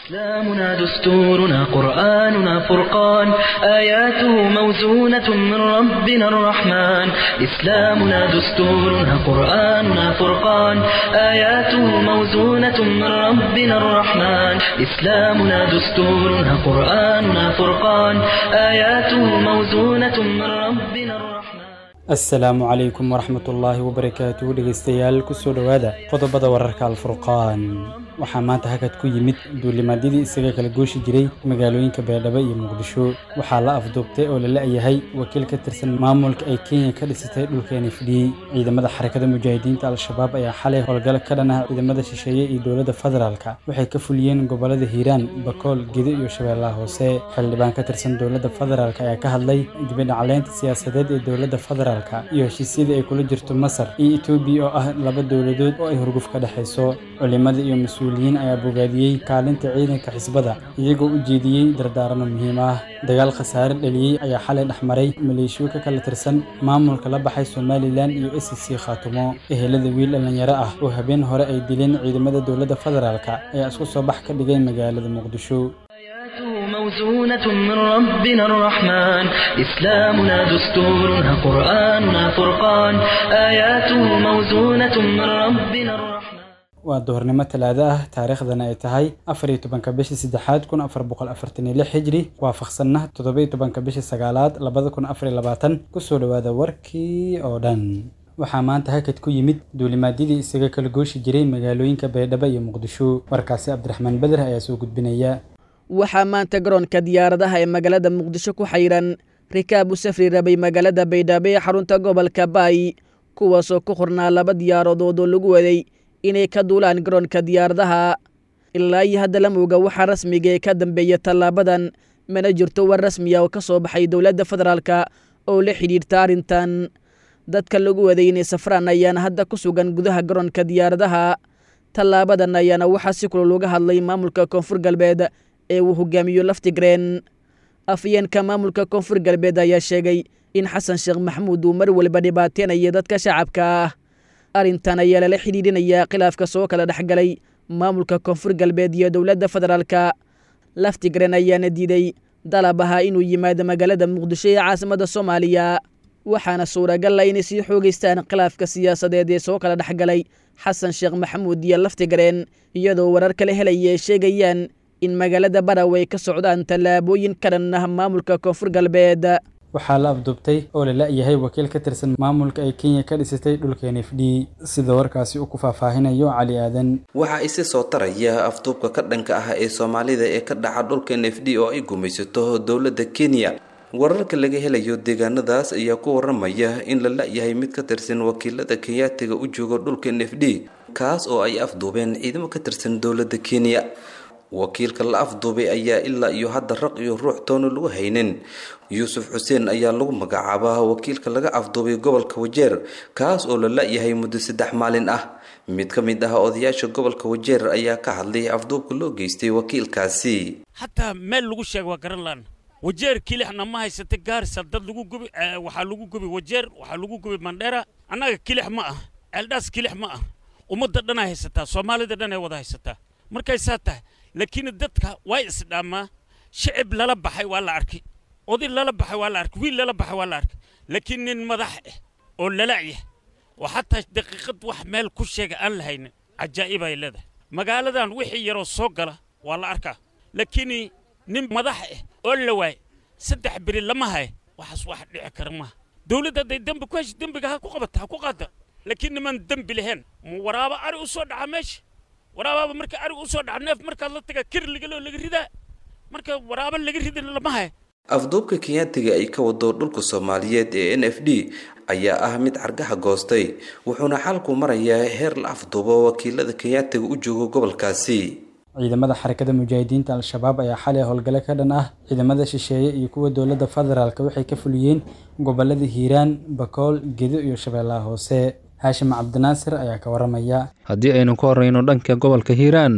إسلامنا دستورنا قرآننا فرقان آياته موزونة من ربنا الرحمن إسلامنا دستورنا قرآننا فرقان آياته موزونة من ربنا الرحمن إسلامنا دستورنا قرآننا فرقان آياته موزونة من ربنا الرحمن asalaamu calaykum waraxmat ullaahi wabarakaatuhu dhegeystayaal kusoo dhowaada qodobada wararka alfurqaan waxaa maanta hakad ku yimid duulimaadyadii isaga kala gooshi jiray magaalooyinka beerdhabo iyo muqdisho waxaa la afduubtay oo la la-yahay wakiil ka tirsan maamulka ay kenya ka dhisatay dhulka n f d ciidamada xarakada mujaahidiinta al-shabaab ayaa xalay howlgal ka dhan ah ciidamada shisheeye iyo dowladda federaalka waxay ka fuliyeen gobolada hiiraan bakool gedo iyo shabeellaha hoose xildhibaan ka tirsan dowladda federaalk ayaa ka hadlay dibidhacleynta siyaasadeed ee dowladda federaalk iyo heshiisyadii ay kula jirto masar iyo etoobiya oo ah laba dowladood oo ay hurguf ka dhexayso culimada iyo mas-uuliyiin ayaa bogaadiyey kaalinta ciidanka xisbada iyagoo u jeediyey dardaarano muhiim ah dagaal khasaare dhaliyey ayaa xalay dhexmaray maleeshiyo ka kala tirsan maamulka la baxay somalilan iyo s c khaatumo ehelada wiil dhallinyaro ah oo habeen hore ay dileen ciidamada dowladda federaalk ayaa isku soo bax ka dhigay magaalada muqdisho آياته موزونة من ربنا الرحمن إسلامنا دستورنا قرآننا فرقان آياته موزونة من ربنا الرحمن waa duhurnimo talaado ah taariikhdana ay tahay afar iyo tobanka bishii saddexaad kun afar boqol afartan iyo lix xijri waafaqsanna toddoba-iyo tobanka bishii sagaalaad labada kun afar iyo labaatan kusoo dhowaada warkii oo dhan waxaa maanta hakad ku yimid duulimaadyadii isaga kala gooshi jiray magaalooyinka baydhabo iyo muqdisho warkaasi cabdiraxmaan beder ayaa soo gudbinaya waxaa maanta garoonka diyaaradaha ee magaalada muqdisho ku xayiran rikaab u safri rabay magaalada baydhabo ee xarunta gobolka baay kuwaasoo ku qornaa laba diyaaradood oo lagu waday inay ka duulaan garoonka diyaaradaha ilaa iyo hadda la mooga waxaa rasmiga ee ka dambeeya tallaabadan mana jirto war rasmiya oo ka soo baxay dowladda federaalka oo la xidhiirta arrintan dadka lagu waday inay safraan ayaana hadda ku sugan gudaha garoonka diyaaradaha tallaabadan ayaana waxaa si kulol uga hadlay maamulka koonfur galbeed ee uu hogaamiyo laftigreen afyeenka maamulka koonfur galbeed ayaa sheegay in xasan sheekh maxamuud uu mar waliba dhibaateynayo dadka shacabka ah arrintan ayaa lala xidhiidhinayaa khilaafka soo kala dhexgalay maamulka koonfur galbeed iyo dowladda federaalka laftigreen ayaana diiday dalab ahaa inuu yimaado magaalada muqdisho ee caasimada soomaaliya waxaana suuragal ah inay sii xoogeystaan khilaafka siyaasadeed ee soo kala dhexgalay xasan sheekh maxamuud iyo laftigreen iyadoo warar kala helaya ay sheegayaan in magaalada baraw ay ka socdaan tallaabooyin ka dhan ah maamulka koonfur galbeed waxaa la afduubtay oo la la-yahay wakiil ka tirsan maamulka ay kenya ka dhisatay dhulka n f d sida warkaasi uu ku faahfaahinayo cali aadan waxaa isi soo taraya afduubka ka dhanka ah ee soomaalida ee ka dhaca dhulka n f d oo ay gumaysato dowladda kenya wararka laga helayo deegaanadaas ayaa ku waramaya in la la-yahay mid ka tirsan wakiilada kenyaatiga u jooga dhulka n f d kaas oo ay afduubeen ciidamo ka tirsan dowladda kenya wakiilka la afduubay ayaa ilaa iyo hadda raq iyo ruux toona lagu haynin yuusuf xuseen ayaa lagu magacaabaa wakiilka laga afduubay gobolka wajeer kaas oo la la-yahay muddo saddex maalin ah mid ka mid ah odayaasha gobolka wajeer ayaa ka hadlay afduubka loo geystay wakiilkaasi hataa meel lagu sheega waa garan laan wajeer kilixna ma haysata gaarisa dad lagu gubi waxaa lagu gubi wajeer waxaa lagu gubi mandheera annaga kilix ma ah ceeldhaas kilix ma ah ummadda dhanay haysataa soomaalida dhan ay wada haysataa markay saa tahay laakiin dadka waa isdhaamaa shicib lala baxay waa la arkay oday lala baxay waa la arkay wiil lala baxay waa la arkay laakiin nin madax ah oo lala'yah oo xataa daqiiqad wax meel ku sheega aan la haynin cajaa'ib ay leedahay magaaladan wixii yaroo soo gala waa la arkaa laakiin nin madax ah oo la waay saddex beri lama haya waxaas wax dhici kara maaha dowladda hadday dembi ku hesho dembiga ha ku qabata ha ku qaada laakiin niman dembi lahayn ma waraaba ari u soo dhaca meesha waraabaaba marka arig u soo dhaca neef markaad la taga kirligaloo laga ridaa marka waraaba laga ridin lama haya afduubka kenyaatiga ay ka wado dhulka soomaaliyeed ee n f d ayaa ah mid cargaha goostay wuxuuna xalku marayaa heer la afduubo wakiilada kenyaatiga u jooga gobolkaasi ciidamada xarakada mujaahidiinta al-shabaab ayaa xalay howlgale ka dhan ah ciidamada shisheeye iyo kuwa dowladda federaalk waxay ka fuliyeen gobolada hiiraan bakool gedo iyo shabeellaha hoose haashim cabdinaasir ayaa ka waramaya haddii aynu ka horreyno dhanka gobolka hiiraan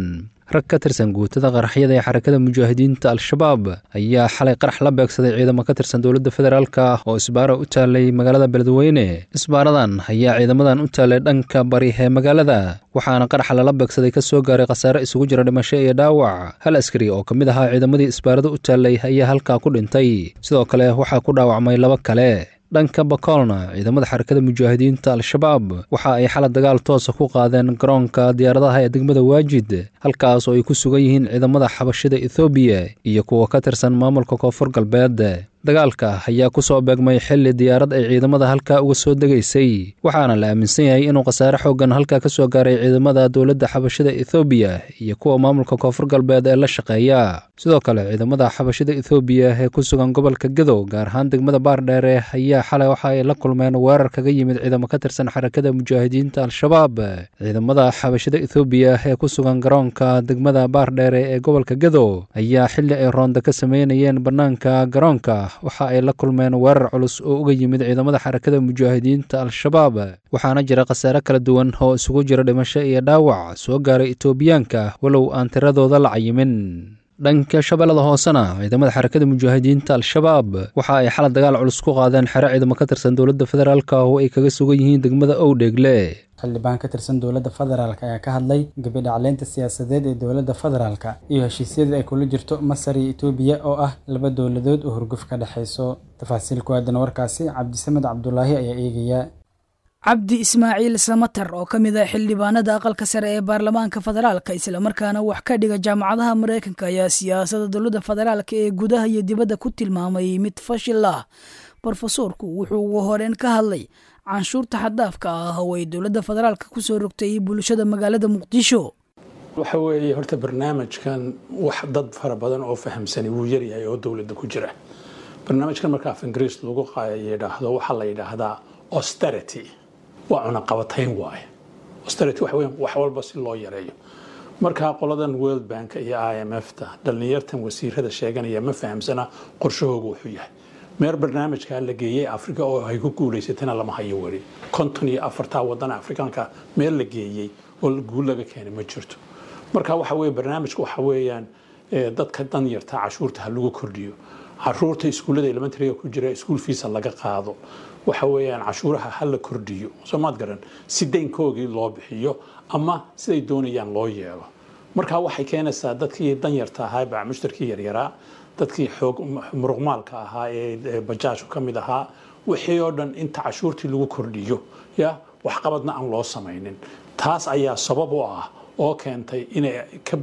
rag ka tirsan guutada qaraxyada ee xarakada mujaahidiinta al-shabaab ayaa xalay qarax la beegsaday ciidamo ka tirsan dowladda federaalka oo isbaara u taalay magaalada beledweyne isbaaradan ayaa ciidamadan u taalay dhanka bari ee magaalada waxaana qaraxa lala beegsaday ka soo gaaray khasaare isugu jira dhimasho iyo dhaawac hal askari oo ka mid ahaa ciidamadii isbaarada u taalay ayaa halkaa ku dhintay sidoo kale waxaa ku dhaawacmay laba kale dhanka bakoolna ciidamada xarakada mujaahidiinta al-shabaab waxa ay xalad dagaal toosa ku qaadeen garoonka diyaaradaha ee degmada waajid halkaas oo ay ku sugan yihiin ciidamada xabashida ethoobiya iyo kuwa ka tirsan maamulka koonfur galbeed dagaalka ayaa ku soo beegmay xilli diyaarad ay ciidamada halkaa uga soo degaysay waxaana la aaminsan yahay inuu khasaare xooggan halkaa ka soo gaaray ciidamada dowladda xabashida ethoobiya iyo kuwa maamulka koonfur galbeed ee la shaqeeya sidoo kale ciidamada xabashida ethoobiya ee ku sugan gobolka gadow gaar ahaan degmada baardheere ayaa xalay waxa ay la kulmeen weerar kaga yimid ciidamo ka tirsan xarakada mujaahidiinta al-shabaab ciidamada xabashida ethoobiya ee ku sugan garoonka degmada baardheere ee gobolka gadow ayaa xilli ay roonda ka sameynayeen bannaanka garoonka waxa ay la kulmeen weerar culus oo uga yimid ciidamada xarakada mujaahidiinta al-shabaab waxaana jira khasaare kala duwan oo isugu jira dhimasho iyo dhaawac soo gaaray etoobiyaanka walow aan tiradooda la cayimin dhanka shabeellada hoosena ciidamada xarakada mujaahidiinta al-shabaab waxa ay xalad dagaal culus ku qaadeen xero ciidamo ka tirsan dowladda federaalk oo ay kaga sugan yihiin degmada owdheegle xildhibaan ka tirsan dowladda federaalk ayaa ka hadlay gabidhacleynta siyaasadeed ee dowladda federaalka iyo heshiisyada ay kula jirto masar iyo etoobiya oo ah laba dowladood oo hurguf ka dhexayso tafaasiil ku aadan warkaasi cabdisamed cabdulaahi ayaa eegaya cabdi ismaaciil samater oo ka mid ah xildhibaanada aqalka sare ee baarlamaanka federaalka islamarkaana wax ka dhiga jaamacadaha mareykanka ayaa siyaasada dowladda federaalka ee gudaha iyo dibadda ku tilmaamay mid fashil ah brofesoorku wuxuu ugu horeyn ka hadlay canshuurta xaddaafka ah oo ay dowladda federaalka kusoo rogtay bulshada magaalada muqdisho waxa weeye horta barnaamijkan wax dad fara badan oo fahamsani wuu yaryahay oo dowladda ku jira barnaamijkan marka af ingiriis lagu yidhaahdo waxaa la yidhaahdaa austerity waa cunaqabatayn waaye austerity waxa weeye wax walba si loo yareeyo markaa qoladan world bank iyo i m f ta dhallinyartan wasiirada sheeganaya ma fahamsana qorshahooga wuxuu yahay meer barnaamijkaa la geeyey africa oo ay ku guulaysatana lama hayo weli konton iyo afartaa wadana afrikaanka meel la geeyey oo guul laga keenay ma jirto marka waxa weye barnaamijku waxa weeyaan dadka danyarta cashuurta ha lagu kordhiyo caruurta iskuullada elementaryga ku jira iskuul fiisa laga qaado waxa weeyaan cashuuraha ha la kordhiyo soomaad garan si daynkoogii loo bixiyo ama siday doonayaan loo yeelo marka waxay keenaysaa dadkii danyarta ahaa baa mushtarkii yaryaraa dadkii xoog muruqmaalka ahaa ee bajaajku ka mid ahaa wixii oo dhan inta cashuurtii lagu kordhiyo ya waxqabadna aan loo samaynin taas ayaa sabab u ah oo keentay inay ka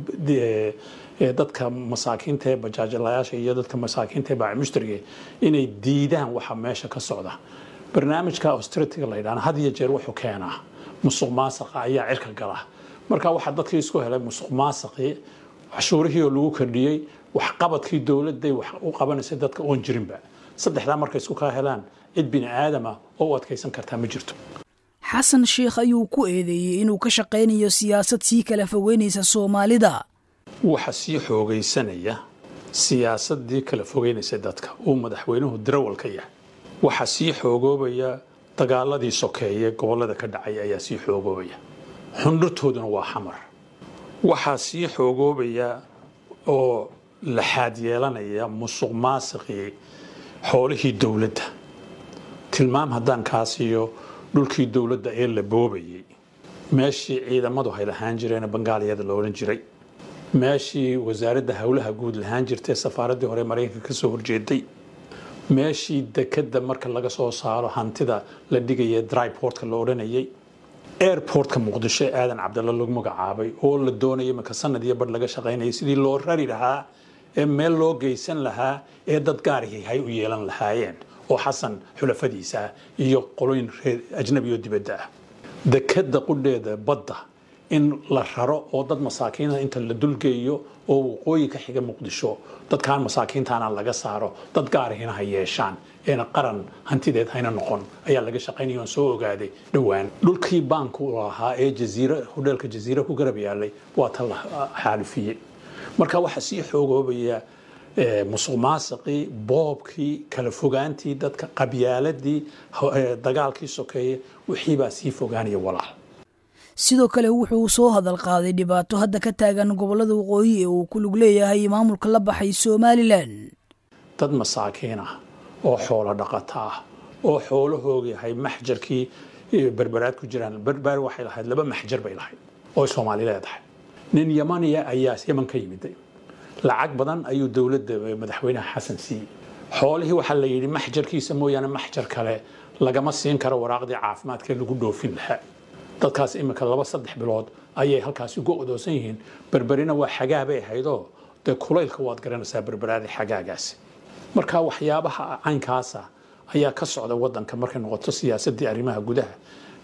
dadka masaakiinta ee bajaajlayaasha iyo dadka masaakiinta ee baamushtarige inay diidaan waxa meesha ka socda barnaamijka austeritiga la yidhahna had iyo jeer wuxuu keenaa musuq maasaqa ayaa cirka gala marka waxaa dadkii isku helay musuq maasaqii cashuurihii oo lagu kordhiyey waxqabadkii dowladday wax u qabanaysay dadka oon jirinba saddexdaa markay isku kaa helaan cid bini aadama oo u adkaysan kartaa ma jirto xasan sheikh ayuu ku eedeeyey inuu ka shaqaynayo siyaasad sii kala fogeynaysa soomaalida waxa sii xoogaysanaya siyaasadii kala fogeynaysa dadka uu madaxweynuhu dirawal ka yahay waxaa sii xoogoobaya dagaaladii sokeeye gobollada ka dhacay ayaa sii xoogoobaya xundhurtooduna waa xamar waxaa sii xoogoobaya oo laxaad yeelanaya musuq maasiqii xoolihii dowladda tilmaam haddaan kaa siiyo dhulkii dowladda ee la boobayay meeshii ciidamadu hay lahaan jireen bangaaliyada la odhan jiray meeshii wasaaradda howlaha guud lahaan jirtay safaaraddii hore maraykanka ka soo horjeeday meeshii dekadda marka laga soo saaro hantida la dhigaya dryportka la odhanayay airportka muqdisho ee aadan cabdalla lagu magacaabay oo la doonayay marka sanad iyo badh laga shaqaynayay sidii loo rari lahaa ee meel loo geysan lahaa ee dad gaarihii hay u yeelan lahaayeen oo xasan xulafadiisa ah iyo qoloyin reer ajnabi oo dibadda ah dekadda qudheeda badda in la raro oo dad masaakiina inta la dulgeeyo oo waqooyi ka xiga muqdisho dadkaan masaakiintaana laga saaro dad gaarihina ha yeeshaan eena qaran hantideed hayna noqon ayaa laga shaqaynaya oon soo ogaaday dhowaan dhulkii baanku lahaa ee jaziira hodheelka jaziira ku garab yaalay waa ta la xaalifiyey marka waxaa sii xoogoobaya musuq maasiqii boobkii kala fogaantii dadka qabyaaladii dagaalkii sokeeye wixii baa sii fogaanaya walaal sidoo kale wuxuu soo hadal qaaday dhibaato hadda ka taagan gobollada waqooyi ee uu ku lug leeyahay maamulka la baxay somalilan dad masaakiin ah oo xoolo dhaqata ah oo xoolahooga yahay maxjarkii berberaad ku jiraan berber waxay lahayd laba maxjar bay lahayd oo soomaali leedahay nin yamaniya ayaa yaman ka yimid lacag badan ayuu dowladda madaxweynaha xasan siiyey xoolihii waxaa la yidhi maxjarkiisa mooyaane maxjar kale lagama siin karo waraaqdii caafimaadka lagu dhoofin lahaa dadkaas iminka laba saddex bilood ayay halkaasi ugu odoosan yihiin berberina waa xagaa bay ahaydoo dee kulaylka waad garanaysaa berberaadii xagaagaasi marka waxyaabaha caynkaasa ayaa ka socda wadanka markay noqoto siyaasadii arrimaha gudaha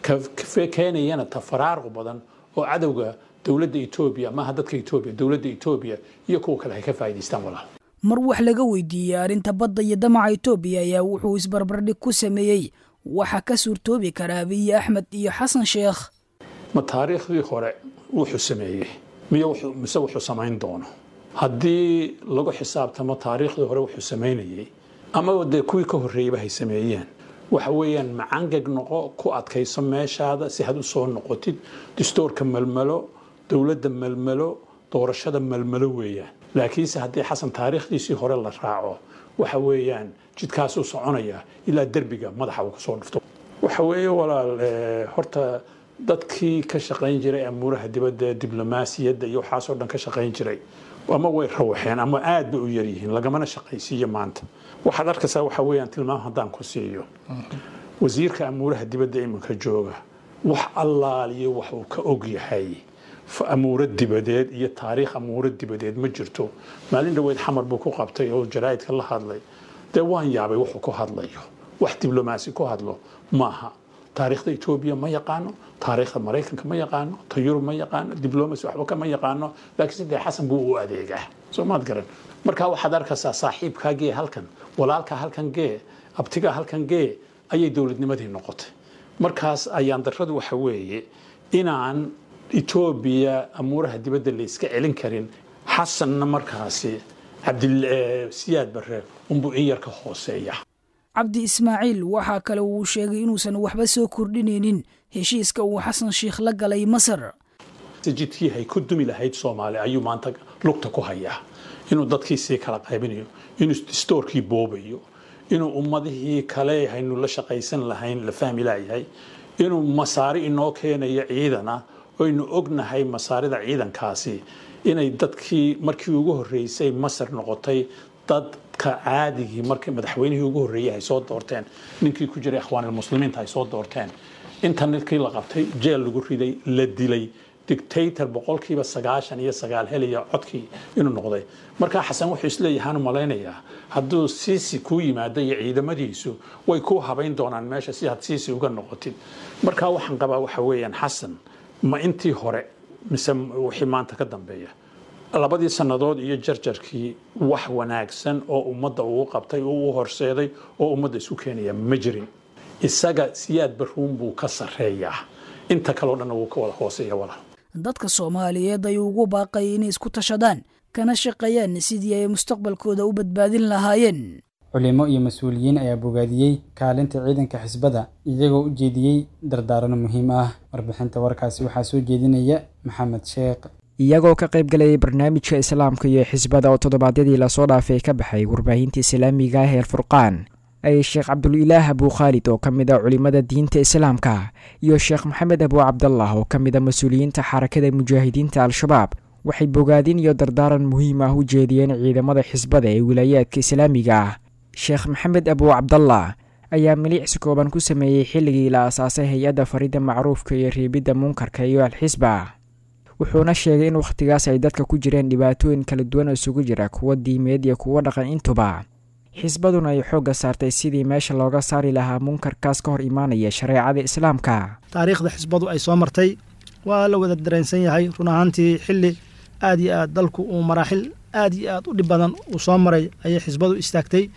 keenayana tafaraaruq badan oo cadowga dowladda etoobiya maaha dadka etoobiya dowladda etoobiya iyo kuwa kale ay ka faa'idaystaan walaal mar wax laga weydiiyey arrinta badda iyo damaca etoobiya ayaa wuxuu isbarbardhig ku sameeyey waxa ka suurtoobi kara abiyi axmed iyo xasan sheekh ma taariikhdii hore wuxuu sameeyey miy mise wuxuu samayn doono haddii lagu xisaabtamo taariikhdii hore wuxuu samaynayey amaba dee kuwii ka horreeyeyba hay sameeyeen waxa weeyaan macangeg noqo ku adkayso meeshaada si had u soo noqotid dastoorka melmelo dowladda melmelo doorashada melmelo weeyaan laakiinse haddii xasan taariikhdiisii hore la raaco waxa weeyaan jidkaasuu soconaya ilaa derbiga madaxa uu kasoo dhufto waxa weeye walaal horta dadkii ka shaqayn jiray amuuraha dibadda diblomaasiyadda iyo waxaasoo dhan ka shaqayn jiray ama way rawaxeen ama aad bay u yaryihiin lagamana shaqaysiiyo maanta waxaad arkaysaa waxa weeyaan tilmaam haddaan ku siiyo wasiirka amuuraha dibadda iminka jooga wax allaaliyo wax uu ka og yahay amuuro dibadeed iyo taariikh amuuro dibadeed ma jirto maalin dhaweyd xamar buu ku qabtay oo jaraa'idka la hadlay dee waan yaabay wuxuu ku hadlayo wax diblomaasi ku hadlo maaha taariikhda etoobiya ma yaqaano taariikhda maraykanka ma yaqaano ta yurub ma yaqaano diblomacy waxba kama yaqaano laakiinse dee xasan buu u adeegaa soo maad garan marka waxaad arkaysaa saaxiibkaa gee halkan walaalkaa halkan gee abtigaa halkan gee ayay dowladnimadii noqotay markaas ayaan darradu waxa weeye inaan etoobiya amuuraha dibadda la iska celin karin xasanna markaasi cabdisiyaad barre unbuu in yar ka hooseeya cabdi ismaaciil waxaa kale uu sheegay inuusan waxba soo kordhinaynin heshiiska uu xasan sheikh la galay masar jidkii hay ku dumi lahayd soomaali ayuu maanta lugta ku hayaa inuu dadkii sii kala qaybinayo inuu distoorkii boobayo inuu ummadihii kale haynu la shaqaysan lahayn la fahmi laayahay inuu masaari inoo keenayo ciidana oynu ognahay masaarida ciidankaasi inay dadkii markii ugu horreysay masar noqotay dadka caadigii markii madaxweynihii ugu horreeyay ay soo doorteen ninkii ku jiray akhwaanilmuslimiinta ay soo doorteen inta ninkii la qabtay jeel lagu riday la dilay dictator boqolkiiba sagaashan iyo sagaal helaya codkii inuu noqday markaa xasan wuxuu isleeyahaan u malaynayaa hadduu siisi kuu yimaado iyo ciidamadiisu way kuu habayn doonaan meesha si had siisi uga noqotid markaa waxaan qabaa waxa weeyaan xasan ma intii hore mise wixii maanta ka dambeeya labadii sannadood iyo jarjarkii wax wanaagsan oo ummadda uu qabtay oo u horseeday oo ummadda isu keenaya ma jirin isaga siyaad baruun buu ka sarreeyaa inta kaleo dhanna wuu ka wada hooseeya walaal dadka soomaaliyeed ayuu ugu baaqay inay isku tashadaan kana shaqeeyaan sidii ay mustaqbalkooda u badbaadin lahaayeen culimo iyo mas-uuliyiin ayaa bogaadiyey kaalinta ciidanka xisbada iyagoo u jeediyey dardaarano muhiim ah warbixinta warkaasi waxaa soo jeedinaya maxamed sheekh iyagoo ka qayb galayay barnaamijka islaamka iyo xisbada oo toddobaadyadii lasoo dhaafay ka baxay warbaahinta islaamiga ah ee alfurqaan ay sheekh cabdulilaah abuu khaalid oo ka mid a culimmada diinta islaamka iyo sheekh maxamed abuu cabdallah oo ka mid a mas-uuliyiinta xarakada mujaahidiinta al-shabaab waxay bogaadin iyo dardaaran muhiim ah u jeediyeen ciidamada xisbada ee wilaayaadka islaamiga ah sheekh maxamed abuu cabdallah ayaa miliicsi kooban ku sameeyey xilligii la asaasay hay-adda faridda macruufka iyo reebidda munkarka iyo al-xisba wuxuuna sheegay in wakhtigaas ay dadka ku jireen dhibaatooyin kala duwan oo isugu jira kuwa diimeed iyo kuwo dhaqan intuba xisbaduna ay xoogga saartay sidii meesha looga saari lahaa munkarkaas ka hor imaanaya shareecada islaamka taariikhda xisbadu ay soo martay waa la wada dareensan yahay run ahaantii xilli aad iyo aad dalku uu maraaxil aad iyo aad u dhib badan uu soo maray ayay xisbadu istaagtay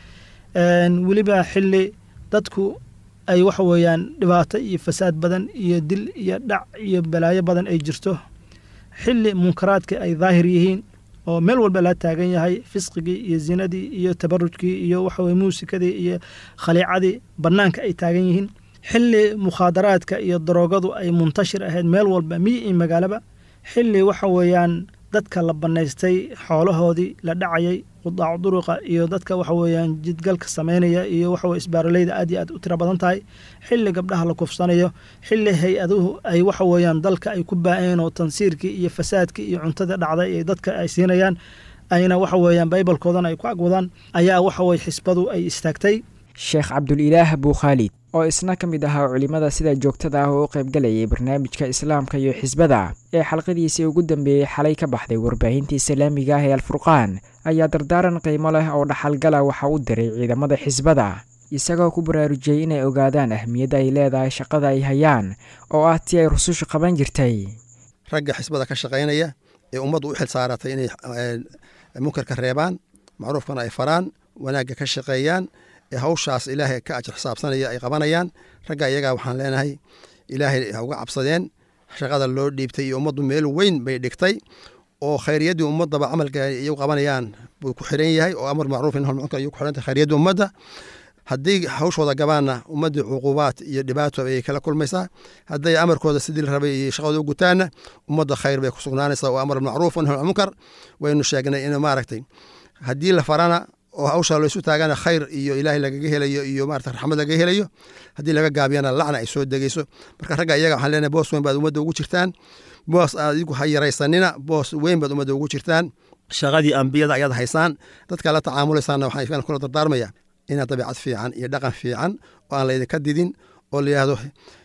weliba xilli dadku ay waxa weeyaan dhibaato iyo fasaad badan iyo dil iyo dhac iyo balaayo badan ay jirto xilli munkaraadka ay daahir yihiin oo meel walba la taagan yahay fisqigii iyo zinadii iyo tabarujkii iyo waxaweye muusikadii iyo khaliicadii bannaanka ay taagan yihiin xilli mukhaadaraadka iyo daroogadu ay muntashir ahayd meel walba miyi iyo magaalaba xilli waxa weeyaan dadka la bannaystay xoolahoodii la dhacayay qudaac duruqa iyo dadka waxa weeyaan jidgalka samaynaya iyo waxaweye isbaaroleyda aad iyo aad u tiro badan tahay xilli gabdhaha la kufsanayo xilli hay-aduhu ay waxa weeyaan dalka ay ku baa'een oo tansiirkii iyo fasaadkii iyo cuntada dhacday ee dadka ay siinayaan ayna waxa weeyaan baybalkoodana ay ku agwadaan ayaa waxa weye xisbadu ay istaagtay sheekh cabdulilaah buukhaalid oo isna ka mid ahaa culimmada sida joogtada ah oo u qaybgalayay barnaamijka islaamka iyo xisbada ee xalqadiisii ugu dambeeyey xalay ka baxday warbaahinta islaamiga ah ee alfurqaan ayaa dardaaran qiimo leh oo dhaxalgala waxa u diray ciidamada xisbada isagoo ku baraarujiyey inay ogaadaan ahmiyadda ay leedahay shaqada ay hayaan oo ah tii ay rusushu qaban jirtay ragga xisbada ka shaqaynaya ee ummaddu u xil saaratay inay munkarka reebaan macruufkana ay faraan wanaagga ka shaqeeyaan ee hawshaas ilaahay ka ajir xisaabsanaya ay qabanayaan ragga iyagaa waxaan leenahay ilaahay ha uga cabsadeen shaqada loo dhiibtay iyo ummaddu meel weyn bay dhigtay oo khayriyaddii ummaddaba camalka iyagu qabanayaan buu ku xiran yahay oo amar macruuf in munkar iyu ku xirantay khayriyaddii ummadda haddii hawshooda gabaanna ummaddii cuqubaad iyo dhibaato ayay kala kulmaysaa hadday amarkooda sidii la rabay iyo shaqadooda u gutaanna ummadda khayr bay ku sugnaanaysaa oo amar macruuf nahy munkar waynu sheegnay in maaragtay haddii la farana oo hawshaa laysu taagana khayr iyo ilaahay lagaga helayo iyo maarata raxmad lagaga helayo haddii laga gaabiyana lacna ay soo degeyso marka ragga iyaga waxaan leenahay boos weyn baad ummadda ugu jirtaan boos adigu ha yaraysanina boos weyn baad ummadda ugu jirtaan shaqadii ambiyada ayaad haysaan dadka la tacaamulaysaanna waxaan kula dardaarmaya inaad dabeecad fiican iyo dhaqan fiican oo aan laydinka didin oo layihahdo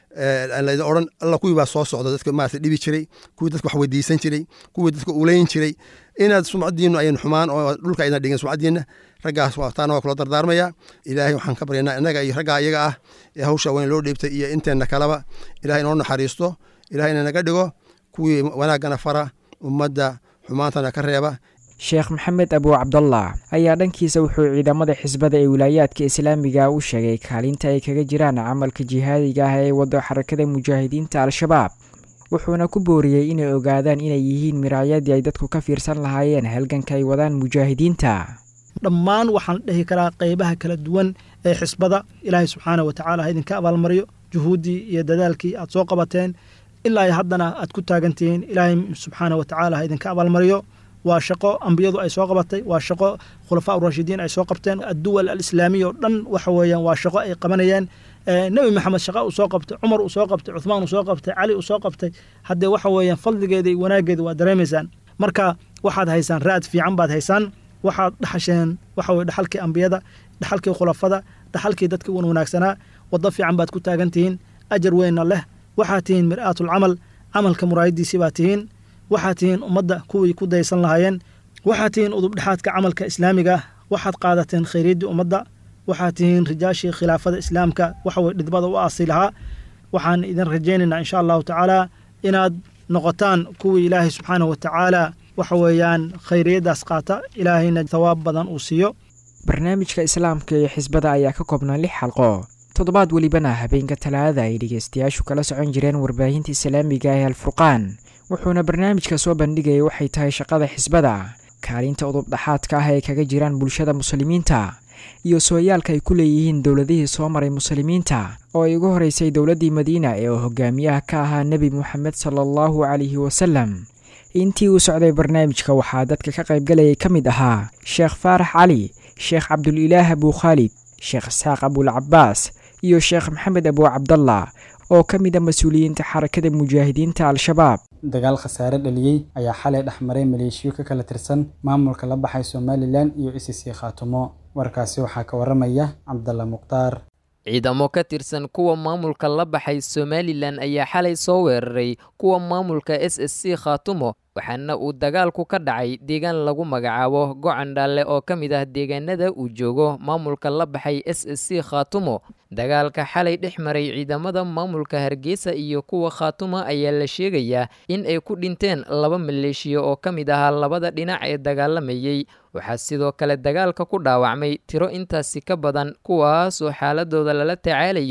laydin odhan alla kuwii baa soo socda dadka maarata dhibi jiray kuwii dadka wax weydiisan jiray kuwii dadka uleyn jiray inaad sumcadiinu ayan xumaan oo dhulka aydan dhigin sumcadiinna raggaas taana waa kula dardaarmaya ilaahay waxaan ka baryanaa innaga iyo raggaa iyaga ah ee hawsha weyn loo dhiibtay iyo inteenna kaleba ilahay inoo naxariisto ilahayna naga dhigo kuwii wanaaggana fara ummadda xumaantana ka reeba sheekh maxamed abuu cabdallah ayaa dhankiisa wuxuu ciidamada xisbada ee wilaayaadka islaamiga u sheegay kaalinta ay kaga jiraan camalka jihaadiga ah ee wado xarakada mujaahidiinta al-shabaab wuxuuna ku booriyey inay ogaadaan inay yihiin miraayadii ay dadku ka fiirsan lahaayeen halganka ay wadaan mujaahidiinta dhammaan waxaan dhihi karaa qeybaha kala duwan ee xisbada ilaahay subxaana wa tacaala ha idinka abaalmariyo juhuuddii iyo dadaalkii aad soo qabateen ilaa haddana aad ku taagantihiin ilaahay subxaana wa tacaala ha idinka abaalmariyo waa shaqo ambiyadu ay soo qabatay waa shaqo khulafaa urashidiin ay soo qabteen adduwal alislaamiya oo dhan waxa weeyaan waa shaqo ay qabanayeen nebi maxamed shaqa uu soo qabtay cumar uu soo qabtay cuthmaan uu soo qabtay cali uu soo qabtay haddee waxa weeyaan fadligeeda iyo wanaaggeeda waa dareemaysaan marka waxaad haysaan raad fiican baad haysaan waxaad dhaxasheen waxa weye dhaxalkii ambiyada dhaxalkii khulafada dhaxalkii dadkii wan wanaagsanaa waddo fiican baad ku taagan tihiin ajar weynna leh waxaad tihiin mir'aatul camal camalka muraayadiisii baad tihiin waxaad tihiin ummadda kuwii ku daysan lahaayeen waxaad tihiin udubdhexaadka camalka islaamiga ah waxaad qaadateen khayriyaddii ummadda waxaad tihiin rijaashii khilaafada islaamka waxaweye dhidbada u aasi lahaa waxaan idin rajaynaynaa insha allahu tacaala inaad noqotaan kuwii ilaahay subxaanahu watacaala waxa weeyaan khayriyaddaas qaata ilaahayna tawaab badan uu siiyo barnaamijka islaamka iyo xisbada ayaa ka koobnaa lix xalqo toddobaad welibana habeenka talaadada ay dhegeystayaashu kala socon jireen warbaahinta islaamiga ee alfurqaan wuxuuna barnaamijka soo bandhigayay waxay tahay shaqada xisbada kaalinta udubdhaxaadka ah ee kaga jiraan bulshada muslimiinta iyo sooyaalka ay ku leeyihiin dowladihii soo maray muslimiinta oo ay ugu horeysay dowladdii madiina ee uu hogaamiyaha ka ahaa nebi moxamed sala allahu calayhi wasalam intii uu socday barnaamijka waxaa dadka ka qaybgalayay ka mid ahaa sheekh faarax cali sheekh cabdulilaah abuu khaalid sheekh isxaaq abulcabaas iyo sheekh maxamed abuu cabdallah oo ka mid a mas-uuliyiinta xarakada mujaahidiinta al-shabaab dagaal khasaare dhaliyey ayaa xalay dhex maray maleeshiyo ka kala tirsan maamulka la baxay somalilan iyo isisii khaatumo warkaasi waxaa ka waramaya cabdalla mukhtaar ciidamo ka tirsan kuwa maamulka la baxay somalilan ayaa xalay soo weeraray kuwa maamulka s s c khaatumo waxaana uu dagaalku ka dhacay deegaan lagu magacaabo gocandhaalle oo ka mid ah deegaanada uu joogo maamulka la baxay s s c khaatumo dagaalka xalay dhex maray ciidamada maamulka hargeysa iyo kuwa khaatuma ayaa la sheegayaa in ay ku dhinteen laba maleeshiya oo ka mid ahaa labada dhinac ee dagaalamayey waxaa sidoo kale dagaalka ku dhaawacmay tiro intaasi ka badan kuwaas oo xaaladooda lala tacaalayo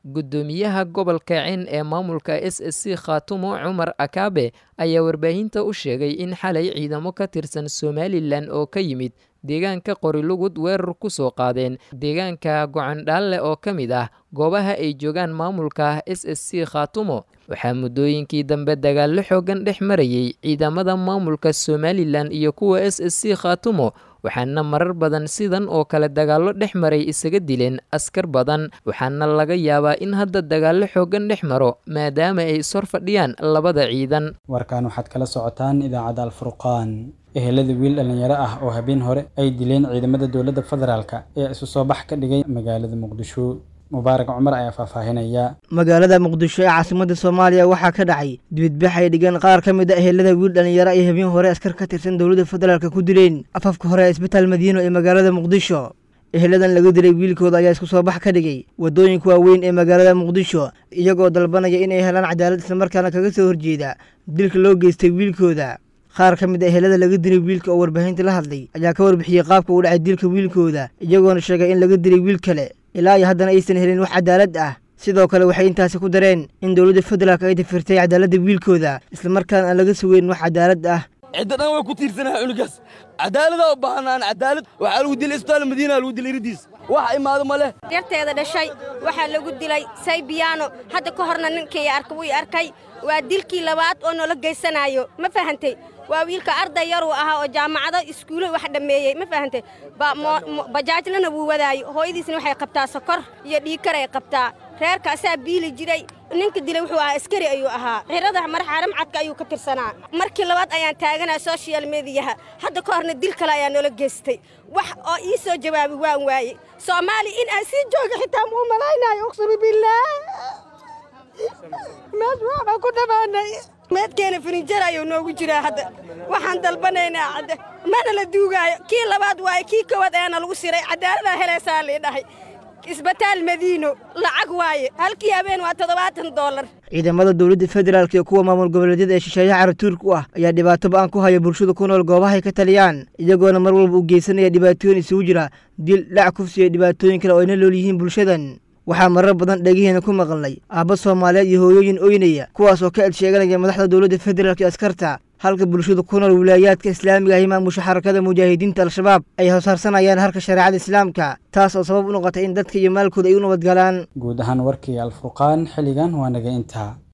guddoomiyaha gobolka cin ee maamulka s s c khaatumo cumar akaabe ayaa warbaahinta u sheegay in xalay ciidamo ka tirsan somalilan oo ka yimid deegaanka qorilugud weerar ku soo qaadeen deegaanka gocandhaalle oo ka mid ah goobaha ay joogaan maamulka s s c khaatumo waxaa muddooyinkii dambe dagaallo xoogan dhex marayay ciidamada maamulka somalilan iyo kuwa s s c khaatumo waxaana marar badan sidan oo kale dagaallo dhex maray isaga dileen askar badan waxaana laga yaabaa in hadda dagaallo xoogan dhex maro maadaama ay ishor fadhiyaan labada ciidan warkan waxaad kala socotaan idaacadda alfurqaan ehelada wiil dhallinyaro ah oo habeen hore ay dileen ciidamada dowladda federaalka ee isu soo bax ka dhigay magaalada muqdisho mubaarak cumar ayaa faahfaahinaya magaalada muqdisho ee caasimadda soomaaliya waxaa ka dhacay dibidbax ay dhigeen qaar ka mid a ehelada wiil dhallinyaro ay habeen hore askar ka tirsan dowladda federaalka ku dileen afafka hore ee isbitaal madiino ee magaalada muqdisho eheladan laga dilay wiilkooda ayaa isku soo bax ka dhigay waddooyinka waaweyn ee magaalada muqdisho iyagoo dalbanaya inay helaan cadaalad islamarkaana kaga soo horjeeda dilka loo geystay wiilkooda qaar ka mid a ehelada laga dilay wiilka oo warbaahinta la hadlay ayaa ka warbixiyey qaabka uu dhacay dilka wiilkooda iyagoona sheegay in laga dilay wiil kale ilaa iyo haddana aysan helin wax cadaalad ah sidoo kale waxay intaasi ku dareen in dowladda federaalk ay dafirtay cadaaladda wiilkooda islamarkaana aan laga sugeyn wax cadaalad ah cidda dhan way ku tiirsanaha cunugaas cadaaladaa u baahanaan cadaalad waxaa lagu dilay isbitaal madiina lagu dilay iridiis wax imaado ma leh yarteeda dhashay waxaa lagu dilay saybiyaano hadda ka horna ninkii arka wuu arkay waa dilkii labaad oo noola geysanayo ma fahantay waa wiilka arday yaruu ahaa oo jaamacado iskuulo wax dhammeeyey ma fahantay bajaajlana wuu wadaayo hooyadiisna waxay qabtaa sokor iyo dhiikaray qabtaa reerka asaa biili jiray ninka dilay wuxuu ahaa askari ayuu ahaa xirada marxaaram cadka ayuu ka tirsanaa markii labaad ayaan taaganaa soshal mediyaha hadda ka horna dil kale ayaa noola geystay wax oo ii soo jawaabi waan waaye soomaaliya in aan sii jooga xitaa muu malaynayo uqsumi billaah meed waxbaa ku dhammaanay meedkeena finijar ayuu noogu jiraa hadda waxaan dalbanaynaa cadde mana la duugaayo kii labaad waaye kii kowaad ayaana lagu siray caddaaladaa helaysaa lii dhahay isbitaal madiino lacag waaye halkii habeen waa toddobaatan doolar ciidamada dowladda federaalk iyo kuwa maamul goboleedyada ee shisheeyaha caratuurka u ah ayaa dhibaato ba-an ku haya bulshada ku nool goobahay ka taliyaan iyagoona mar walba u geysanaya dhibaatooyin isugu jira dil dhac kufsi iyo dhibaatooyin kale oo ayna lool yihiin bulshadan waxaa marar badan dhegihiina ku maqalnay aabba soomaaliyeed iyo hooyooyin oynaya kuwaas oo ka edsheeganaya madaxda dowladda federaalk iyo askarta halka bulshada ku nool wilaayaadka islaamiga ahi maamusha xarakada mujaahidiinta al-shabaab ay hoosharsanayaan harka shareecada islaamka taas oo sabab u noqotay in dadka iyo maalkooda ay u nabadgalaan guud ahaan warkii alfurqaan xilligan waa naga intaa